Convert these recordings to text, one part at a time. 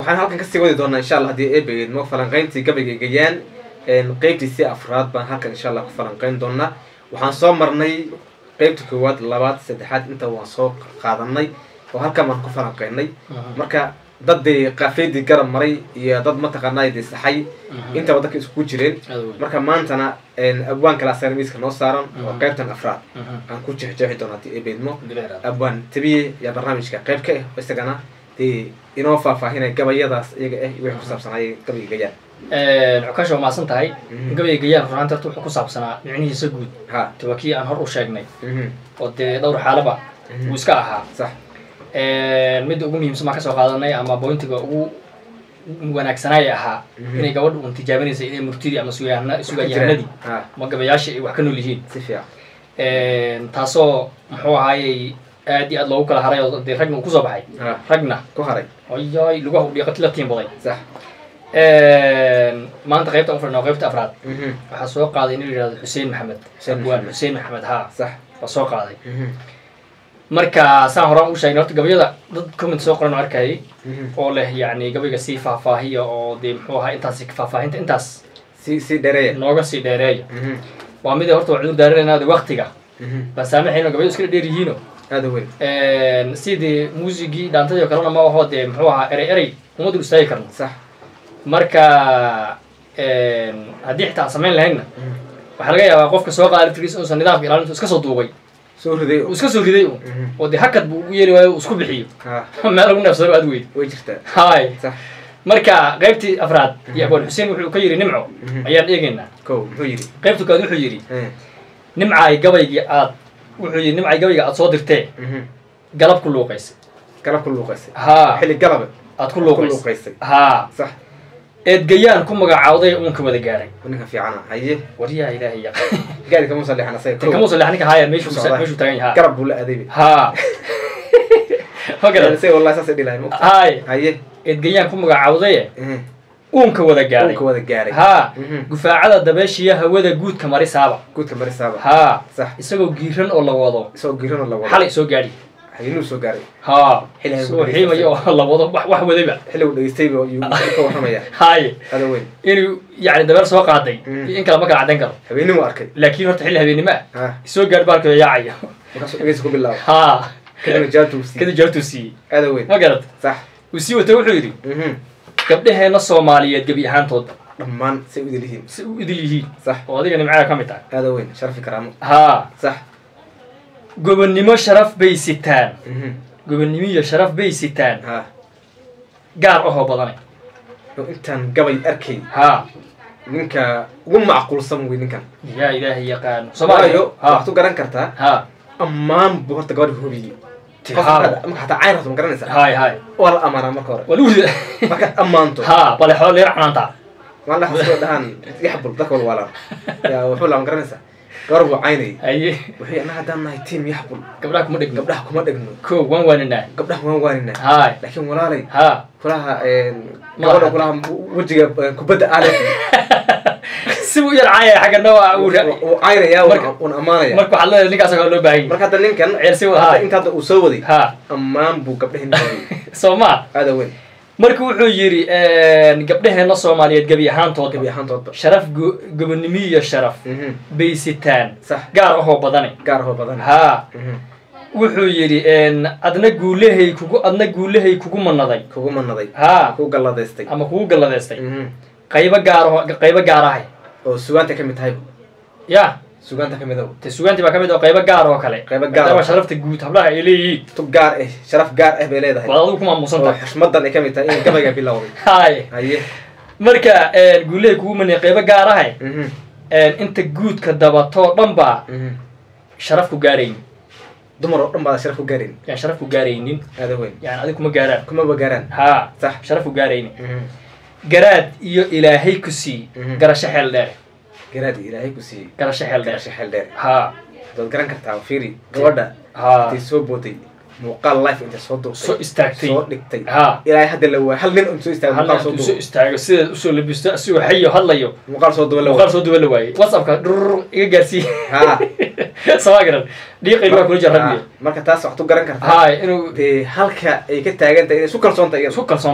waxaan halkan kasii wadi doonaa insha allah haddii eebegeedmo falanqayntii gabayga gayaan qeybtiisii afraad baan halkan insha allah ku falanqayn doonaa waxaan soo marnay qeybta koowaad labaad saddexaad inta waan soo qaadanay oo halkan baan ku falanqaynay marka dad dee qaafeydii garab maray iyo dad mataqaanaa dee saxay intaba dadka isku jireen marka maantana abwaan kale asagana miiska noo saaran oo qeybtan afraad aan ku jeexjeexi doono haddii eebeedmo abwaan tabiye yaa barnaamijka qeyb ka ah isagana dee inoo faahfaahinaya gabayadaas iyaga ah iyo wixii ku saabsanaya gabayga gayaan cukaasha waa mahadsan tahay gabayga gayaan runaanta horta wuxuu ku saabsanaa micnihiisa guud ha de waa kii aan hor u sheegnay mhm, oo dee dhowr xaalaba Mhm. uu iska ahaa sax midda ugu muhiimsan baan kasoo qaadanay ama bointiga ugu wanaagsanaya ahaa Mhm. inay gabadha un tijaabinaysa inay murtidii ama sugaana sugayahanadii ha ama gabayaashii ay wax ka nool yihiin si fiican taasoo muxuu ahaayey aad iyo aad loogu kala haray oo dee ragna uu kusoo baxay ha ragna ku haray ayay lugaha u dhiiqati la tiimbaday sax maanta qaybta ufrana waa qaybta afraad mhm, waxaa soo qaaday nin la yihahdo xuseen maxamed Xuseen abwaan Maxamed. xuseen maxamed haa sax waa soo qaaday mhm, marka saan horaan u sheegnay horta gabayada dad comment soo qoran oo arkayay mhm. oo leh yacni gabayga sii faahfaahiya oo dee muxuu ahaa intaas faahfaahinta intaas si si dhereeya nooga sii dheereeya mhm, waa mid horta waa cudur daaranaynaa waktiga mhm. baan saamaxayno gabayadu iska dheer yihiino aada u weyn sidii muusigii dhaantadii oo kalena ma aho dee muxuu ahaa erey erey uma dul istaagi karno sax marka haddii xitaa aan samayn lahaynna mhm. waxaa laga yaabaa qofka soo qaada laftirkiisa uusan nidaamka ilaalintu iska soo duubay soo riday uu iska soo riday un Mhm. oo dee hakad buu ugu yeeli waayo uu isku bixiyo ha meel lagu neefsado aad weyd way jirtaa hay sax marka qaybtii afraad iyo abwaan xuseen wuxuu ka yidhi nimco Mhm. ayaan eegaynaa kow muxuu yidhi qaybta kowaad wuxuu yidhi Eh, nimcaay gabaygii aad wuxuu yidhi nimcaay gabayga aad soo dirtee mhm. galab ku luuqaysay galab ku luuqaysay haa xilli galaba aad ku ku luuqaysay luuqaysay haa sax eedgayaan ku magacaawday uunka wada gaaray ninka fiicana haye waryaa ilaahay yaqaan gaari kama soo leexan asaga kow kamuusa leex ninka haaya meeshuu Socdaa. meeshuu tagan yahaa garab buu la adeebi haa ma garan isaga wallahi saasay dhilahay ma haay haye eedgayaan ku magacaawdaye eh, uunka wada gaaray dhulka wada gaaray haa Mhm. gufaacada dabeeshiya hawada guudka marisaaba guudka marisaaba haa sax isagoo giiran oo la wado isagoo giirano la wado xalay soo gaadhi hayinuu soo gaaray haa Xilli ay isagoo ku xiimaya oo la wado wax wax wadayba xilligu dhegeystayba yuu ka warramaya haaye ada weyn inuu yacni dabeel soo qaaday Mm. iyo in kale ma kala caddayn karo habeenimo arkay laakiin horta xilli habeennimo ah ha soo gaadh baalkooda yaacaya markaasuu dhegeysa ku bilaabo haa kadibna jawaabtuu siiyey kadib jawaabtuu siiyey ada weyn ma garad sax uu sii wata wuxuu yidhi mhm. gabdhaheenna soomaaliyeed gebi ahaantooda dhammaan say u idil yihiin si u idil yihiin sax oo adiga nimcada ka mid tahay ada weyn sharafi karaamo haa sax gobonnimo sharaf bay sitaan mhm. gobonnimo iyo sharaf bay sitaan ha gaar ahoo badanay oo intaan gabay arkay haa ninka ugu macquulsan wey ninkan yaa ilaahay yaqaan waayo soomaaliya waxaad u garan kartaa haa ammaan buu horta gabadha hubiyey Ti- Qof haa markaad- marka hataa cayn rabto ma garanaysaa haay haay waa la amaanaa marka hore waa lagu rida markaad ammaanto haa bale xoolo leer canaantaa maalin xasoo dhahaan yaxbul dadka wal waalaan yaa wuxuu laa ma garanaysaa gabar buu caynayay haye wuxuu annaga haddaan nahay tiim yaxbul gabdhaha kuma dhegno gabdhaha kuma dhegno ko waan waaninaa gabdhaha waan waaninaa haay laakiin walaalay haa kulaha gabadha kulaha wejiga eh, kubadda aale si u yar caaya xaggana waa uu ra- uu caynayaa Marka- uun ammaanaya marka waxaad leedahay ninkaas oo loo baahan yahay marka hadda ninkan Ceel si wa- hadda haay. inta hadda uu soo waday haa ammaan buu gabdhahin hubiyey soo maa aada weyn marka wuxuu yidhi gabdhaheenna soomaaliyeed gebi ahaantooda gabi ahaantoodba sharaf go- gobonnimo iyo sharaf Mhm. bay sitaan sax gaar ahoo badane gaar hoo badan haa Mhm. wuxuu yidhi adna guulahay kugu adna guulahay kugu manaday kugu manaday haa kugu galladaystay ama kugu galladeystay Mhm. qaybo gaaraho qaybo gaar ahay oo sugaanta ka mid tahay ya sugaanta ka mid ah te sugaantii baa ka mid oo qaybo gaar oo kale Qaybo gaar maadaama oo- sharafta guud hablaha ay leeyihiin tub gaar ah sharaf gaar ah bay leedahay waad adigu ku maamuusan oo tahay xushmadan ay ka mid tahay in gabayga bilowday haye haye marka guulahay kugu manay qaybo gaar ahay Mhm. inta guudka dabatoo dhan baa Mhm. sharaf ku gaaraynin dumar oo dhan baad sharaf ku gaarin yani sharaf ku gaaraynin aada weyn yani adig kuma gaaraan kumaba gaaraan haa sax sharaf ku gaaraynin Mhm. garaad iyo ilaahay ku sii Mhm. garasho xeel dheer garaad ilaahay ku siiyey garasho xeel dheer garasho xeel dheer haa waad garan kartaa fiiri gabadha haa intay soo booday muuqaal life intay soo durtay soo istaagtay soo dhigtay haa ilaahay hadda la waa hal nin un soo istaagay hal muuqaal soo intuu soo duubo istaago sideed usoo labisto asigoo xayo hadlayo muuqaal soo duuba la muuqaal waa soo duba la waayey whatsappka dhurr iga gaarsiiye haa samaa garan dhiiqayga waa kula jira Haa. rabbiga marka taas waxaad u garan kartaa haay inuu dee halka ay ka taagan tahay inay isu kalsoon tahay iyada isku kalsoon tahay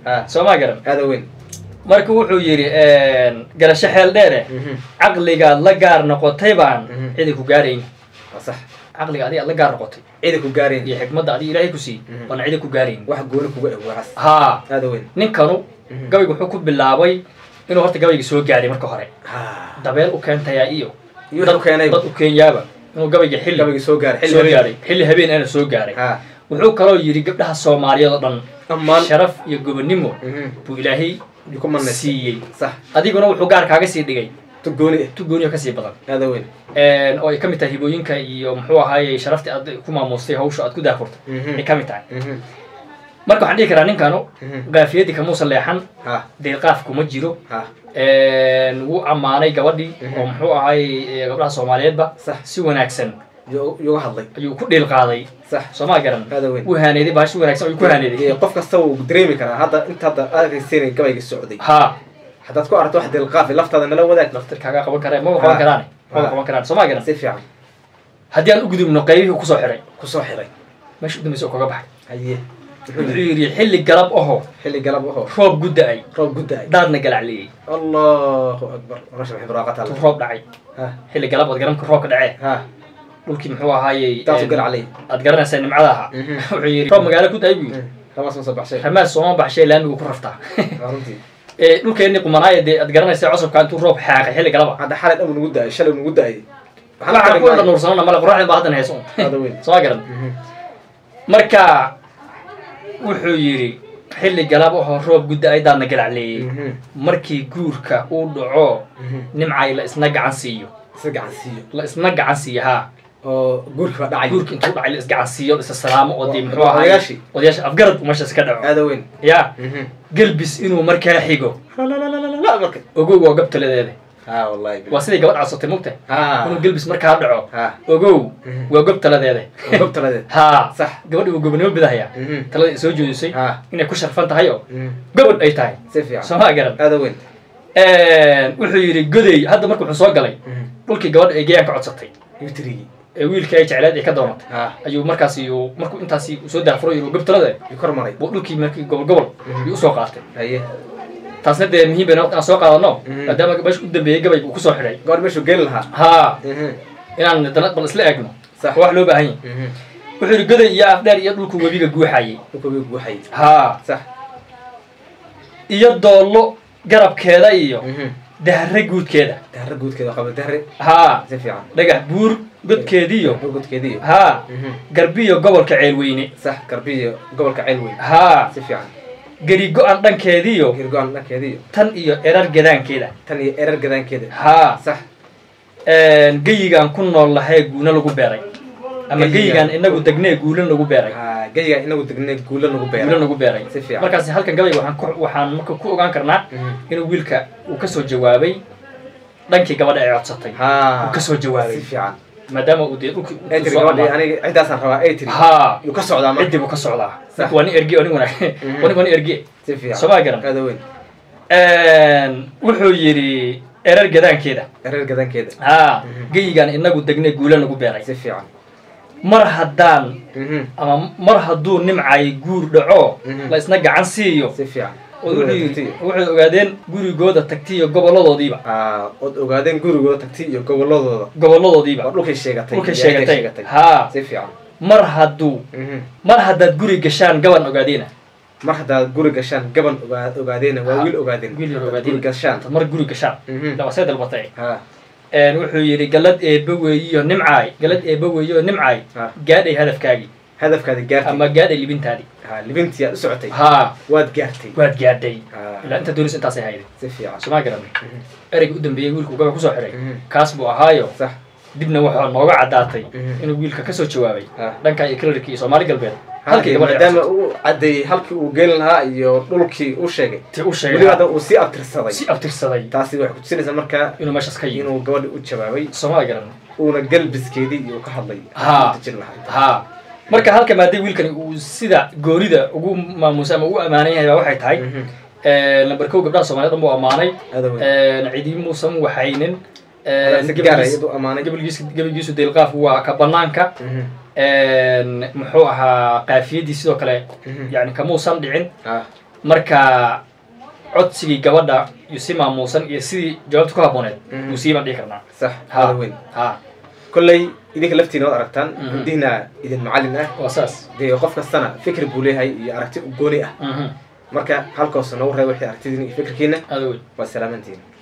ha soo ma garan aada weyn marka wuxuu yidhi garasho xeel dheere Mhm. caqligaad la gaar noqotay baan Mhm. cidi ku gaarayn waa sax caqliga adiga aad la gaar noqotay cidi ku gaareen iyo xikmadda adiga ilaahay ku siiyey Mhm. baan cidi ku gaarayn wax gooni kuga eg waxaas haa aada weyn ninkanu Mhm. gabaygu wuxuu ku bilaabay inuu horta gabayga soo gaaray marka hore ha dabeel u keentayaa iyo iyo dad wuxuu keenay dad u keenyaaba inuu gabayga xilli gabagii soo gaaray xilli soo habeen. gaaray xilli habeen ana soo gaaray ha wuxuu kaloo yidhi gabdhaha soomaaliyeed oo dhan dhammaan sharaf iyo gobonimo Mhm. buu ilaahay Yuu ku manaystay. siiyey sax adiguna wuxuu gaar kaaga sii dhigay tu gooni eh tu gooniyo kasii badan aada weyn oo ay ka mid tahay hibooyinka iyo muxuu ahaayey sharaftii aad ku maamustay hawsha aad ku daafurtay Mhm. ay ka mid tahay Mhm. marka waxaan dhihi karaa ninkanu Mhm. gaafiyadii kamuusan leexan ha deeqaaf kuma jiro ha wuu ammaanay gabadhii Mhm. oo muxuu ahaayey gabdhaha soomaaliyeedba sax si wanaagsan yuu yuga hadlay ayuu ku dhiil qaaday sax soo ma garan aada weyn wuu haaneeday baashi wanaagsan ayuu ku haaneeday qof kasta wuu dareemi karaa hadda inta hadda arkaysiinay gabayga socday haa haddaad ku aragto wax dilqaafi laftaada nala wadaag laftir kaagaa qaban kara maba qaban karaane maba Ha. qaban karaan soo ma garan si fiican haddii aan u gudubno qaybihii uu kusoo xiray kusoo xiray meesha u dambaysa oo kaga baxay haye wuxuu yidhi xilli galab aho xilli galab ahoo roob gudda-ay roob gudda-ay daadna galacliyey allahu akbar rasha maxay baraqata tu roob dhacay ha xilli galab ood garanka roobka dhacee ha dhulkii muxuu ahaayey taasu galaclay aad garanaysaa nimcada ahaa Mhm. wuxuu yidhi roob magaalo ku da-ay buu yidhi ramaas ma soo baxshay ramaad sooma baxshay laamigu ku raftaa waa runtii ee dhulkeenni qumanaaya dee aad garanaysaa cusubka intuu roob xaaqay xilli galaba hadda xalay dhan nagu da-ay shalay nagu da-ay waxaan ku wada nuursanana male qoraxdin baa haddan hayso un Hada weyn. soo ma garan marka wuxuu yidhi xilli galab ahoo roob gudda ay daadna galacleeyey markii guurka uu dhaco nimcay la isna gacan siiyo isa gacan siiyo la isna gacan siiyo haa oo guurki baa dhacay guurka intuu dhacay la isgacan siiyo la isa salaamo oo dee muxuu Waa ahaay odayaashii. odayaasha afgarad uu meeshaas ka dhaco aada weyn ya gelbis inuu markaa xigo la marka ogow waa gobtaladeeda ha wallahi waa siday gabadh codsatay mugta ha inuu gelbis markaa dhaco ha ogow Mhm. waa gobtaladeeda gobtaladeed haa sax gabadhi uu gobonimo bidahaya Mhm. talada ay soo jeedisay ha inay ku sharfan tahay oo Mhm. gabadh ay tahay si fiican soo ma garan aada weyn wuxuu yidhi goday hadda marka wuxuu soo galay dhulkii gabadha ay gayaan ka codsatay yutrigi ee wiilkii ay jecleed ay ka doonatay ha ayuu markaas iyuu markuu intaasi soo daafuray yuu gobtalada yu kor maray buu dhulkii markii gobol gobol Mhm. yuu usoo qaatay haye taasna dee muhiim bayna waqti aan soo qaadano Mhm. maadaama meesha u dambeeyey gabayga uu kusoo xidhay gabadh meeshuu geeli lahaa haa Mhm. inaan dana bal isla eegno Sax. waa wax loo baahan yahay Mhm. wuxuu yidhi goday iyo afdheer iyo dhulku webiga guuxayay dhulka wuu guuxay haa sax iyo doollo garabkeeda iyo Mhm. dahre guudkeeda dahre guudkeeda qaba dahre haa si fiican dhagax buur godkeediiyo gudkeediiyo haa Mhm. garbiyo gobolka ceelweyne sax garbiyo gobolka ceel weyn haa si fiican geri go-an dhankeediyo girgo-aan dhankeediyo tan iyo erar gadaankeeda tan iyo erar gadaankeeda haa sax geyigaan ku nool lahee guuna lagu beeray ama Geyigaan. geyigaan inagu degnee guulan lagu beeray ha geyiga inagu degnay guulo nagu guulan beera lagu beeray Si fiican. markaas halkan gabayga waxaan ku waxaan marka ku ogaan karnaa Mhm. inuu wiilka uu kasoo jawaabay dhankii gabadha ay codsatay ha uu kasoo jawaabay si fiican maadaama uu dee dhulkii ay uu tiri soo gabadhi ammaanay. aniga ciddaasaan rabaa ay tiri haa yuu ka socdaa marka ciddii buu ka socdaa Sax. waa nin erge oo nin wanaag Mhm. waa nin waa nin erge si fiican soo ma garan aada weyn wuxuu yidhi erar gadaankeeda erar gadaankeeda haa Mhm. geyigaan inagu degnee guulan lagu beeray si fiican mar haddaan Mhm. ama mar hadduu nimcay guur dhaco Mhm. la isna gacan siiyo si fiican oo wuxuu yidhi waxay ogaadeen gurigooda tagtay iyo goboladoodiiba ha ood ogaadeen gurigooda tagtay iyo goboladooda waa goboladoodiiba dhulkay sheegatay dhulkay iyo halkay sheegatay haa si fiican mar hadduu Mhm. mar haddaad guri gashaan gaban ogaadeena mar haddaad guri gashaan gaban ogaa ogaadeena waa Ha. wiil ogaadeen wiil yar Haddaad ogaadeen guri gashaan Haddaad mar guri gashaan Mhm. laba see dalbatay ha wuxuu yidhi galad eebba weeyiyo nimcaay galad eebba weeyiyo nimcaay ha gaadhay hadafkaagii hadafkaadi gaartay ama gaadhay libintaadii ha libintii aad u socotay haa waad gaartay waad gaadhay ha ilaa inta doonaysa intaasay hayday si fiican somaa garan Mhm. ereyga u dambeeyey wiilku gaba kusoo xiray Mhm. kaas buu ahaayo sax dibna waxaa nooga caddaatay Mhm. inuu wiilka kasoo jawaabay ha dhanka iyo kalarkii iyo soomaali galbeed halkii halkii gabadha maadaama uu caddeeyey halkii uu gelin lahaa iyo dhulkii uu sheegay ti u weliba sheegay hadda uu sii abtirsaday si abtirsaday taasi waxay kutusinaysaa markaa inuu meeshaas ka yimi inuu gabadhi u jawaabay soomaali garan uuna galbiskeedii iyo ka hadlay Ha. dejin lahaa haa marka halka maadee wiilkani uu sida goonida ugu maamuusay ama ugu ammaanan yahay baa waxay tahay Mhm. lamber kow gabdhaha soomaaliyed dhan buu ammaanay aada weyn cidi muusan waxaynin si gaaraya iduu ammaanay gabalgiis gabalgiisu deelqaaf waa ka banaanka Mhm. muxuu ahaa qaafiyadii sidoo kale Mhm. yani kamuusan dhicin ha marka codsigii gabadha iyo si maamuusan iyo sidii jawaabta ku habbooneed Mhm. buu sii baan dhihi karnaa sax Ha. hada weyn ha kolley idinka laftiina waad aragtaan Mhm. gudihina idin macallin ah waa saas dee qof kastana fikir buu leeyahay iyo aragti u gooni ah Mhm. marka halkaas noogu reeba wixii aragtidiina iyo fikirkiina aada weyn waa salaamantiin